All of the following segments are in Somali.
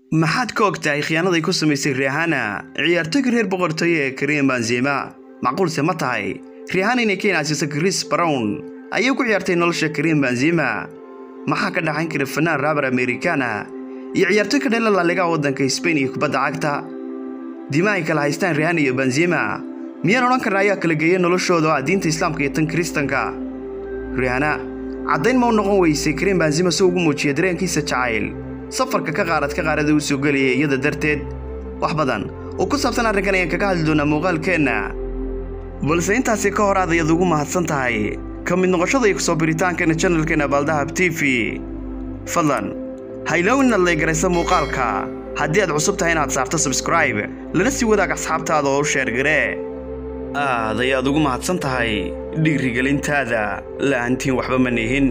maxaad ka og tahay khiyaanaday ku samaysay riihana ciyaartoyga reer boqortooyo ee karim benzema macquulse ma tahay riihana inay ka inaasiso chris brown ayay ku ciyaartay nolosha karim benzema maxaa ka dhaxayn kara fanaan raabar amerikana iyo ciyaartoy ka dheela laaligaha waddanka sbain iyo kubadda cagta dima ay kala haystaan riihana iyo benzema miyaan odhan karna ayaa kala geeya noloshooda oo ah diinta islaamka iyo tan kiristanka riihana caddayn ma u noqon weysay karim benzema si ugu muujiya dareenkiisa jacayl safarka ka qaarad ka qaarada uu soo gelaya iyada darteed wax badan oo ku saabsan arrinkan ayaan kaga hadli doonaa muuqaalkeenna balse intaasi ka hor aad ayaad ugu mahadsan tahay ka mid noqoshada iyo kusoo biritaankeena janalkeena baaldahab t v fadlan haylowin inaad laygaraysa muuqaalka haddii aad cusub tahay inaad saarto sabskraib lana sii wadaag asxaabtaada oo u sheergaree aad ayaad ugu mahadsan tahay dhiirigelintaada la'aantiin waxba ma nihin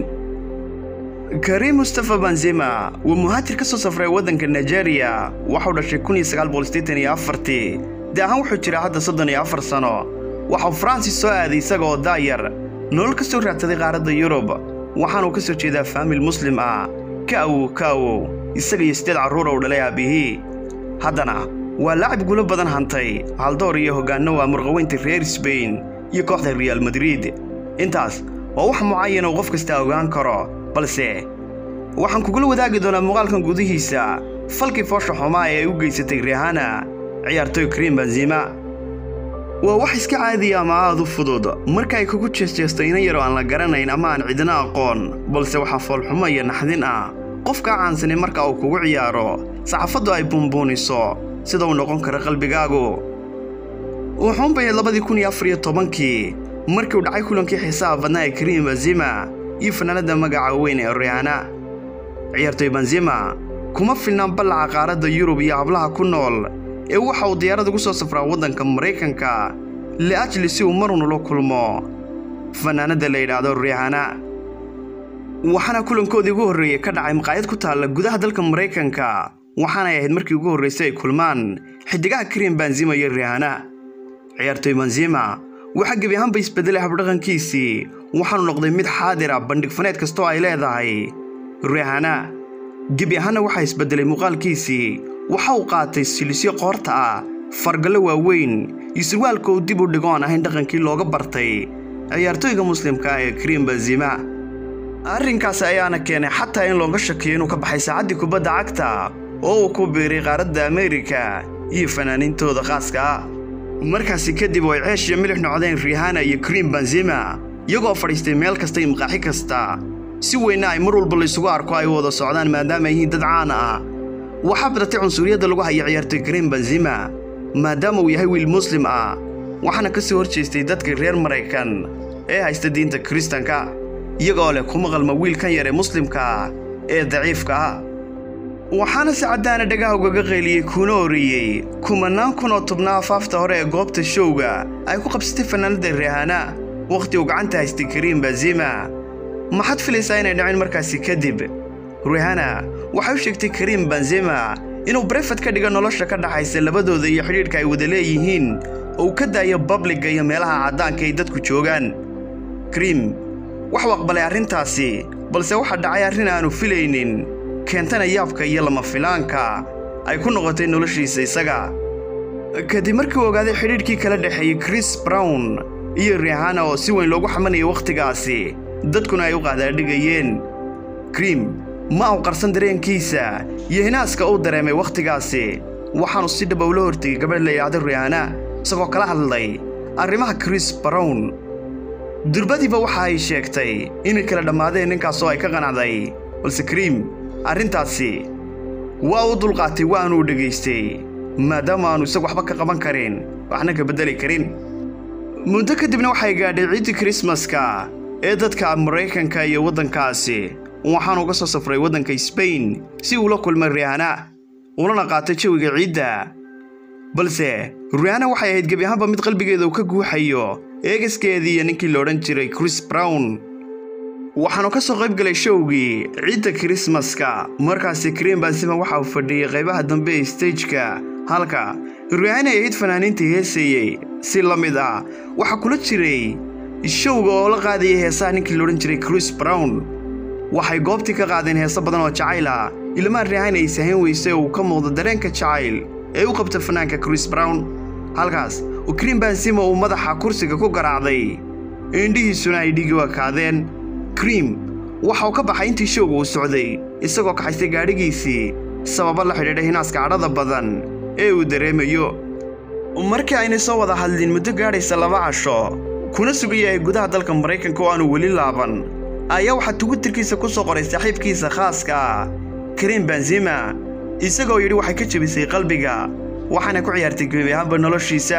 karim mustafa benzema waa muhaajir ka soo safray waddanka nigeriya waxau dhashay kunyosagaalboqolsideetaniyoafartii dee ahaan wuxuu jiraa hadda soddon iyo afar sano waxau faransis soo aaday isaga oo daayar nolol ka soo raadsaday qaaradda yurub waxaanuu ka soo jeedaa faamil muslim ah ka awow ka awow isaga iyo siddeed carruur ou dhalay aabihii haddana waa laacib gulo badan hantay haldoor iyo hoggaanno waa murqaweynta reer sbain iyo kooxda reaal madrid intaas waa wax mucayan oo qof kasta ogaan karo balse waxaan kugula wadaagi doonaa muuqaalkan gudihiisa falkii foosha xumaa ee ay u geysatay riihana ciyaartoy karim benzema waa wax iska caadiya ama aad u fudud marka ay kugu jeesjeesto inan yaroo aan la garanayn ama aan cidina aqoon balse waxaa foolxumo iyo naxdin ah qofkaa caansanay marka uu kugu ciyaaro saxafaddu ay buunbuuniso sida uu noqon karo qalbigaagu wuxuunbay labadii kun iyo afar iyo tobankii markii uu dhacay kulankii xiisaha badnaa ee karim benzema iyo fanaanadda magaca weyn ee rihana ciyaartoy benzema kuma filnaan ballaca qaaradda yurub iyo hablaha ku nool ee waxa uu diyaarad ugu soo safraa waddanka maraykanka liajli si uu marun ula kulmo fanaanadda la yidhaahdo rihana waxaana kulankoodii ugu horreeyey ka dhacay maqaayad ku taalla gudaha dalka maraykanka waxaanay ahayd markii ugu horraysay ay kulmaan xiddigaha karim benzema iyo rihana ciyaartoy benzema waxaa gebi ahaanba isbeddelay habdhaqankiisii waxaanu noqday mid xaadir ah bandhig faneed kastoo ay leedahay rihana gebi ahaanna waxaa isbeddelay muuqaalkiisii waxa uu qaatay silisyo qoorta ah fargallo waaweyn iyo surwaalka uu dib u dhigo aan ahayn dhaqankii looga bartay ciyaartoyga muslimka ah ee karim benzema arrinkaasi ayaana keenay xataa in looga shakiyo inuu ka baxay saacaddii kubadda cagta oo uu ku biiray qaaradda ameerika iyo fanaaniintooda khaaska ah markaasi kadib oo ay ceesh iyo milix noqdeen rihana iyo karim benzema iyagoo fadhiistay meel kasta iyo maqaaxi kasta si weynna ay mar walba laysugu arko ay wada socdaan maadaama ay yihiin dad caan ah waxaa badatay cunsuriyadda lagu haya ciyaartoy karim benzema maadaama uu yahay wiil muslim ah waxaana ka soo hor jeestay dadka reer maraykan ee haysta diinta kiristanka iyagoo leh kuma qalma wiilkan yar ee muslimka ah ee daciifka ah waxaana si caddaana dhagaha ugaga qayliyey kuna oriyey kumannaan kun oo tubnaa afaafta hore ee goobta showga ay ku qabsatay fanaanadda rihana wakhti uu gacanta haystay karim benzema maxaad filaysaa inay dhaceen markaasi kadib rihana waxay u sheegtay karim benzema inuu brefad ka dhigo nolosha ka dhaxaysa labadooda iyo xidhiidhka ay wada leeyihiin oo uu ka daayo babliga iyo meelaha caddaanka ay dadku joogaan karim waxuu aqbalay arrintaasi balse waxaa dhacay arrin aanu filaynin keentana yaabka iyo lama filaanka ay ku noqotay noloshiisa isaga kadib markii uu ogaaday xidhiidhkii kala dhexeeyey chris brown iyo rihana oo si weyn loogu xamanayay wakhtigaasi dadkuna ay u qaadaadhigayeen krim ma uu qarsan dareenkiisa iyo hinaaska uu dareemay wakhtigaasi waxaanu si dhaba ula hortegay gabadh la yidhaahdo rihana isagoo kala hadlay arrimaha chris brown durbadiiba waxa ay sheegtay inay kala dhammaadeen ninkaasoo ay ka qanacday balse krim arrintaasi waa uu dulqaatay waanuu dhegaystay maadaama aanu isagu waxba ka qaban karin waxna ka beddeli karin muddo kadibna waxay gaadhay ciiddii krismaska ee dadka maraykanka iyo waddankaasi waxaanu uga soo safray waddanka sbain si uula kulmay rihana ulana qaatay jawiga ciidda balse rihana waxay ahayd gebi ahaanba mid qalbigeeda uu ka guuxayo eegaskeedii iyo ninkii la odhan jiray chris brown waxaanu ka soo qayb galay showgii ciidda kirismaska markaasi karim benzema waxa uu fadhiyey qaybaha dambe ee stejka halka rihana ay ahayd fanaaniintii heesayey si la mid ah waxaa kula jiray showga oo la qaadayay heesaha ninkii la odhan jiray chris brown waxay goobtii ka qaadeen heeso badan oo jacayl ah ilmaan rihaan ay sahayn weysay oo uu ka muuqdo dareenka jacayl ee u qabta fanaanka chris brown halkaas oo karim benzima uu madaxa kursiga ku garaacday indhihiisuna ay dhigi wakaadeen krim waxa uu ka baxay intii showga uu socday isagoo kaxaystay gaadhigiisii sababo la xidhiidha hinaaska cadhada badan ee uu dareemayo markii aynay soo wada hadlin muddo gaadhaysa laba casho kuna sugan yahay gudaha dalka maraykanka oo aanu weli laaban ayaa waxaa twitterkiisa ku soo qoray saaxiibkiisa khaaska ah karim benzima isagoo yidhi waxay ka jebisay qalbiga waxaana ku ciyaartay gebi ahaanba noloshiisa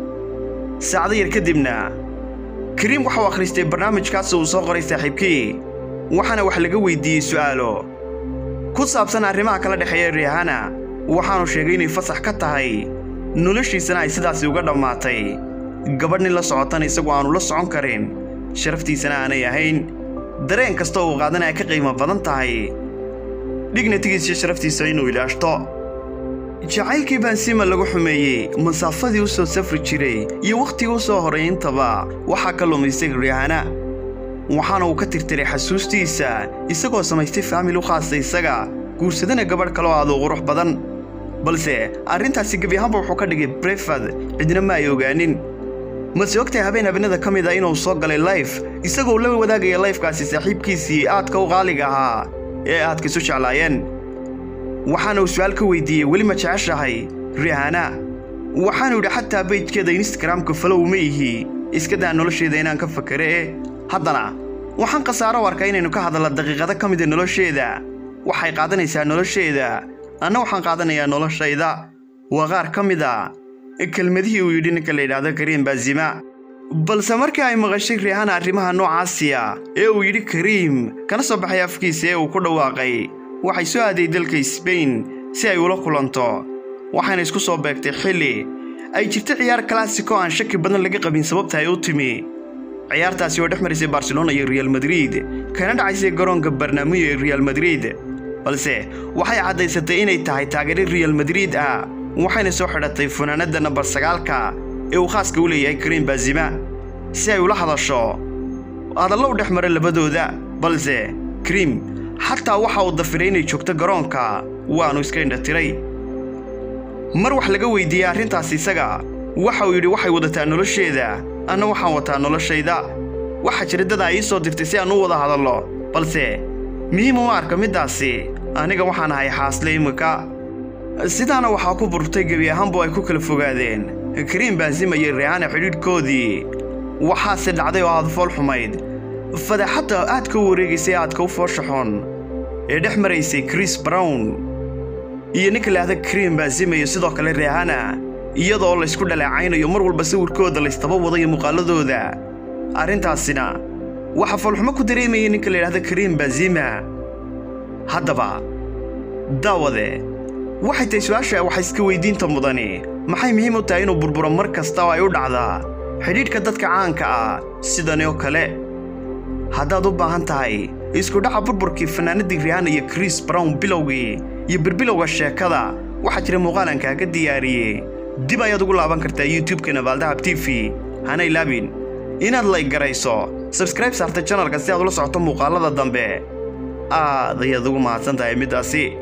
saacdo yar kadibna kariim waxauu akhristay barnaamijkaas uu soo qoray saaxiibkii waxaana wax laga weydiiyey su'aalo ku saabsan arrimaha kala dhexeeya rihana waxaanu sheegay inay fasax ka tahay noloshiisana ay sidaasi uga dhammaatay gabadh nin la socotana isagu aanu la socon karin sharaftiisana aanay ahayn dareen kasta uu qaadana ay ka qiimo badan tahay dhignatigiisiyo sharaftiisa inuu ilaashto jacaylkii bansima lagu xumeeyey masaafadii u soo safri jiray iyo wakhtigii u soo horay intaba waxaa ka lumaysay rihana waxaana uu ka tirtiray xasuustiisa isagoo samaystay faamil u khaasa isaga guursadana gabadh kaloo aad u qurux badan balse arrintaasi gebi ahaanba wuxuu ka dhigay brefad cidna ma ay ogaanin mase ogtahay habeen habeenada ka mid a inuu soo galay layf isagoo la wadaagaya layfkaasi saaxiibkiisii aadka u qaaliga ahaa ee aadka isu jeclaayeen waxaana uu su'aal ka weydiiyey weli ma jeceshahay rihana waxaanu yidhi xataa beydkeeda instagramka falow ma ihi iska daa nolosheeda inaan ka fakare e haddana waxaan khasaaro u arkaa inaynu ka hadalla daqiiqado ka mida nolosheeda waxay qaadanaysaa nolosheeda anna waxaan qaadanayaa noloshayda waa qaar ka mid a kelmadihii uu yidhi ninka la yidhaahdo kariim baazima balse markii ay maqashay rihana arrimaha noocaasiya ee uu yidhi kariim kana soo baxay afkiisa ee uu ku dhawaaqay waxay soo aaday dalka sbain si ay ula kulanto waxayna isku soo beegtay xilli ay jirto ciyaar kalaasiko aan shaki badan laga qabin sababta ay u timi ciyaartaasi oo dhex marisay barcelona iyo real madrid kana dhacaysay garoonka barnaamijyo ee real madrid balse waxay caddaysatay inay tahay taageere real madrid ah waxayna soo xidhatay funaanadda nambar sagaalka ee uu khaaska u leeyahay kariim baazima si ay ula hadasho hadallo u dhex mara labadooda balse kariim xataa waxa uu dafiray inay joogto garoonka waannu iska indhatiray mar wax laga weydiiyey arrintaas isaga waxa uu yidhi waxay wadataa nolosheeda anna waxaan wataa noloshayda waxaa jira dad ay ii soo dirtay si aan u wada hadallo balse muhiim uma arka middaasi aniga waxaan ahay xaasle iminka sidaana waxaa ku burtay gebi ahaanbu ay ku kala fogaadeen kariim baazima iyo rihana xidhiidhkoodii waxaase dhacday oo aad fool xumayd fadaxadda aadka u wareegaysay aadka u fooshaxoon ee dhex maraysay chris brown iyo ninka laahda kariim baazima iyo sidoo kale rihana iyadoo laysku dhaleecaynayo mar walba sawirkooda laystaba wadayo muuqaaladooda arrintaasina waxaa foolxumo ku dareemayay ninka la yidhahda kariim baazima haddaba daawade waxay tahay su-aasha waxa iska weydiinta mudani maxay muhiim u tahay inuu burburo mar kasta oo ay u dhacdaa xidhiidhka dadka caanka ah sidani oo kale haddaad u baahan tahay iskudhaca burburkii fanaanadii rihana iyo chris brown bilowgii iyo birbilowga sheekada waxaa jira muuqaalan kaaga diyaariyey dib ayaad ugu laaban kartaa youtube-ka nabaaldahab t v hana ilaabin inaad layg garayso sabskraib saarta janalka si aad ula socoto muuqaalada dambe aad ayaad ugu mahadsan tahay middaasi